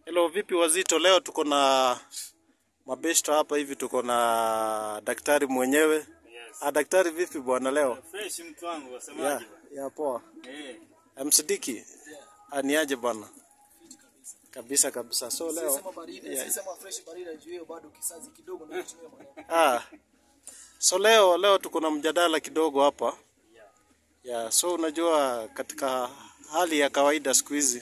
Hello, vipi wazito? Leo tuko na mabeshto hapa hivi, tuko na daktari mwenyewe. Yes. Ah, daktari vipi bwana leo? Fresh mtu wangu Ya, wasemaje? ya poa. Eh. Msidiki? Aniaje bwana? Kabisa kabisa. So leo Sema baridi, Yeah. si sema fresh baridi juu hiyo bado kisazi kidogo na kutumia maneno. ah. So leo leo tuko na mjadala kidogo hapa. Ya, so unajua katika hali ya kawaida siku hizi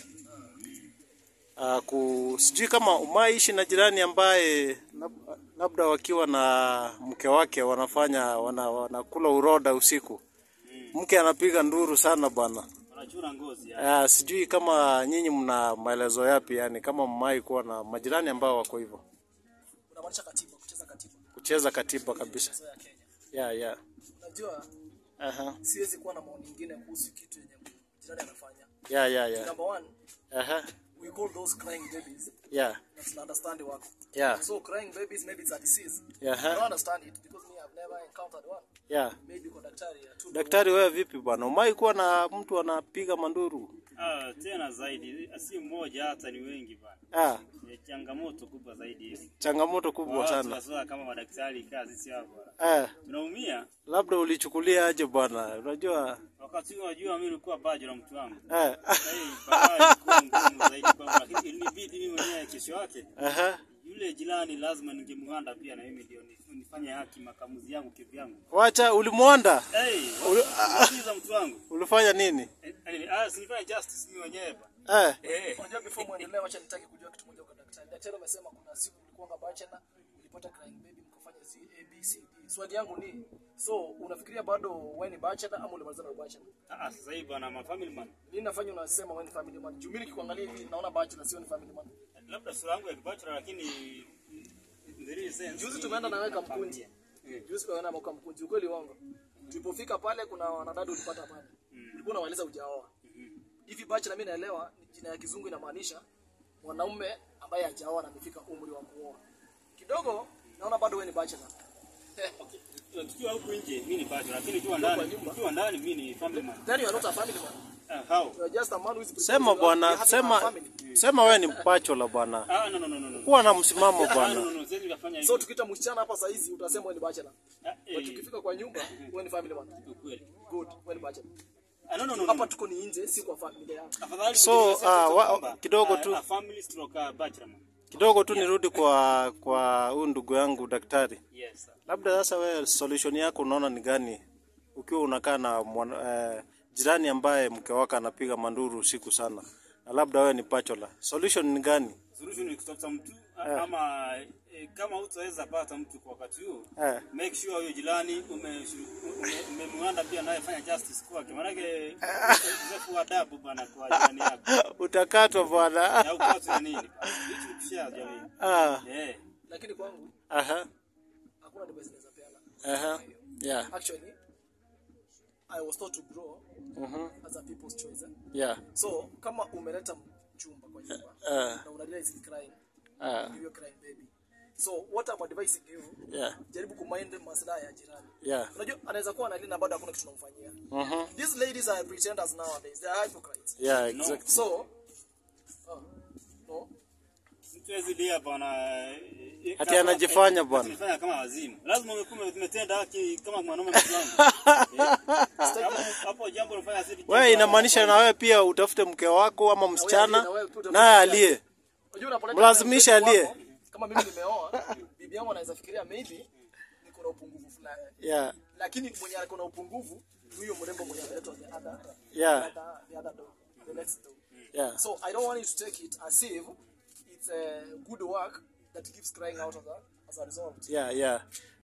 uh, ku sijui kama umaishi na jirani ambaye lab- labda wakiwa na mke wake wanafanya wana, wanakula uroda usiku. Mke anapiga nduru sana bwana. Wanachura ngozi ya. Uh, sijui kama nyinyi mna maelezo yapi yani kama mmai kuwa na majirani ambao wako hivyo. Unamaanisha katiba, kucheza katiba Kucheza katiba kabisa. so ya Kenya. Yeah, yeah. Unajua Aha. siwezi kuwa na maoni mengine kuhusu kitu yenye jirani anafanya. Yeah, yeah, yeah. Number one, Aha. we call those crying babies. Yeah. Na tuna understand wako. Yeah. So crying babies maybe it's a disease. Yeah. I don't understand it because me I've never encountered one. Yeah. Maybe kwa daktari ya tu. Daktari wewe vipi bwana? Umai kuwa na mtu anapiga manduru? Ah, tena zaidi si mmoja hata ni wengi bana. Ah, Ni changamoto kubwa zaidi hivi. changamoto kubwa Watu sana. waswa kama madaktari kazi si hapo. Eh, Tunaumia labda ulichukulia aje bwana? Unajua wakati huo unajua mimi nilikuwa baji la mtu wangu. eh. Eh, baadaye ilikuwa ngumu zaidi kwangu lakini ilinibidi mimi mwenyewe kesho yake Aha. yule jirani lazima ningemwanda pia na mimi ndio nif- nifanye haki makamuzi yangu kivyangu. Wacha ulimwonda? Hey, wasikiza mtu wangu. Ulifanya nini? Eh, eh, Ah, sinifanye justice mimi mwenyewe bana. Eh. Eh. Unajua before muendelee wacha nitaki kujua kitu moja kwa daktari. Daktari amesema kuna siku ulikuwa bachelor, ulipata crying baby mkafanya Z A B C D. Swali yangu ni so unafikiria bado wewe ni bachelor ama ulimaliza na bachelor? Ah, sasa hivi bana ma family man. Nini nafanya unasema wewe ni family man? Juu mimi nikikuangalia hivi naona bachelor sio ni family man. Labda sura yangu ya kibachora lakini there is sense. Juzi tumeenda na wewe Kamkunji. Juzi tumeenda na Kamkunji. Ukweli wangu. Tulipofika pale kuna wanadada ulipata pale. Ulikuwa unawaliza hujaoa. Hivi bachelor mimi naelewa ni jina ya kizungu inamaanisha mwanaume ambaye hajaoa na amefika umri wa kuoa. Kidogo naona bado wewe ni bachelor. Okay. Tukiwa huku nje mimi ni bachora lakini tukiwa ndani tukiwa ndani mimi ni family man. Then you are not a family man. Ah, how? You are just a man who is Sema bwana, having a sema family. sema wewe ni mpachola bwana. Ah, no no no no no. Kuwa na msimamo Ah, no bwana. no no, siwezi kufanya So hivyo. tukiita msichana hapa saa hizi utasema wewe ni bachelor. Ah, But eh, tukifika kwa nyumba wewe ni family man. ukweli. Good, wewe ni bachelor. Ah, no no no. Hapa no. tuko ni nje si kwa familia yako. Afadhali So, kujieleza ah, tu wa- kwamba, kidogo ah, tu. ah, family stroke ah, bachelor man. Kidogo tu nirudi kwa kwa huyu ndugu yangu daktari. Yes. sir. Labda sasa wewe solution yako unaona ni gani ukiwa unakaa na mwana, eh, jirani ambaye mke wake anapiga manduru usiku sana na labda wewe ni pachola. Solution ni gani? Solution ni kutafuta mtu ah, ama eh, kama hutaweza pata mtu kwa wakati huu Eh. make sure huyo jirani umemwanda pia naye fanya justice kwake, maanake ukosefu wa adabu bana kwa jirani yako Utakatwa bwana. na upate na nini bana. hichi ni kushare jamii Ah, eh Lakini kwangu aha, hakuna advice naweza peana. aha. Yeah. Actually, I was taught to grow Mhm. as a people's choice. eh. Yeah. So kama umeleta mchumba kwa nyumba Ah, na una realize he's crying, ah. you're crying baby. So what I'm advising you, Yeah. jaribu kumind maslahi ya jirani. Yeah. Unajua anaweza kuwa analia na bado hakuna kitu tunamfanyia. Mhm. These ladies are pretenders nowadays. They are hypocrites. Yeah, exactly. So, oh, no. mtu hawezi lia bana eh, Ati kama- anajifanya eh, bwana. anajifanya kama wazimu lazima umekuwa umetenda haki kama mwanaume mwanangu Eh, hapo hapo jambo unafanya sisi Wewe inamaanisha na wewe pia utafute mke wako ama msichana na wewe pia utafute naye mke alie. Unajua unapoleta Mlazimishe mpenzi alie. wako, Kama mimi nimeoa, bibi yangu anaweza fikiria maybe niko na upungufu fulani. Yeah. Lakini mwenye ako na upungufu huyo mrembo mwenye ameletwa the other Yeah. the other, the other door, the next door. Yeah. So I don't want you to take it as if it's a good work that keeps crying out as a, as a result. Yeah, yeah.